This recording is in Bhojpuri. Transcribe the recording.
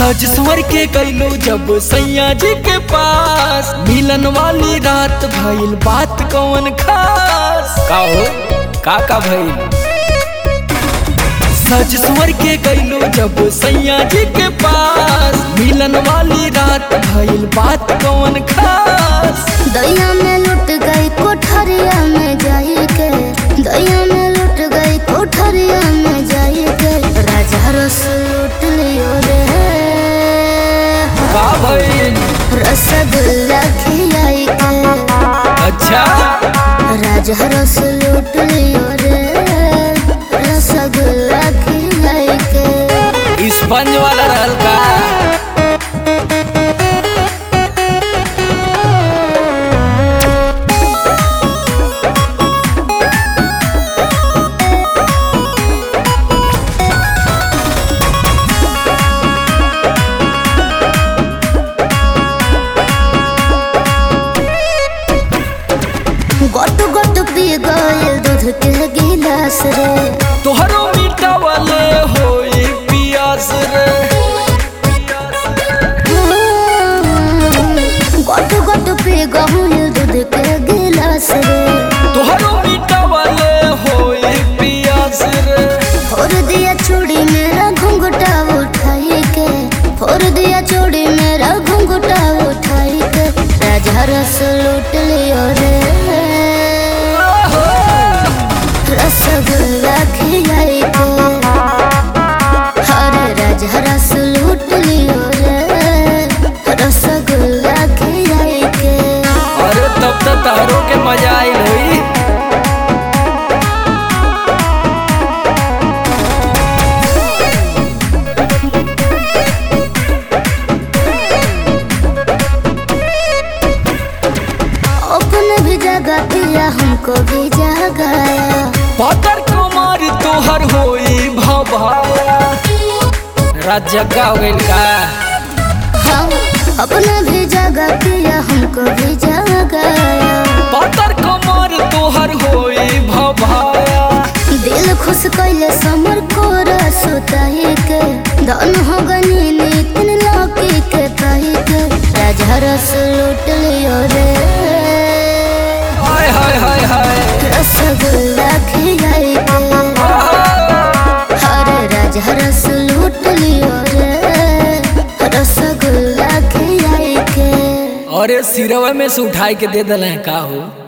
सज संवर के गईलो जब सैया जी के पास मिलन वाली रात भइल बात कौन खास का हो का का भइल सज संवर के गईलो जब सैया जी के पास मिलन वाली रात भइल बात कौन खास दैया में लुट गई कोठरिया में जाई के दैया में लुट गई कोठरिया में जाई के राजा रस लूट लियो रे का भइल रसगुल्ला खिलाई के अच्छा राजा रस लूट लियो रे रसगुल्ला खिलाई के स्पंज वाला रहल का गोट गोट पी गइल दूध के गिलास रे तोहरो मीठा वाले होई पियास रे गोट गोट पी गइल दूध के गिलास रे तोहरो मीठा वाले होई पियास रे फोड़ दिया चूड़ी मेरा घुंघटा उठाई के फोड़ दिया चूड़ी मेरा घुंघटा उठाई के राजा रस लूट लियो रे रसगुल्ला खिलाई के हरे राजा रस लूट लियो रे रसगुल्ला खिलाई के अरे तब तो तारो के मजा आई होई अपने भी जगह पिया हमको भी जगाया पातर कुमार तोहर होई भभाया रात जग्गा हो गइल का हम अपने भी जगह पिया हमको भी जगाया पातर कुमार तोहर होई भभाया दिल खुश कैले समर को रसोताई के धन हो गनी नितिन लौकी के कही के राजा रस लूट लियो रे हाय हाय हाय हाय रसगुल्ला खिलाई के हरे राजा रस लूट लियो रे रसगुल्ला खिलाई के अरे सिरवा में से उठाई के दे दल का हो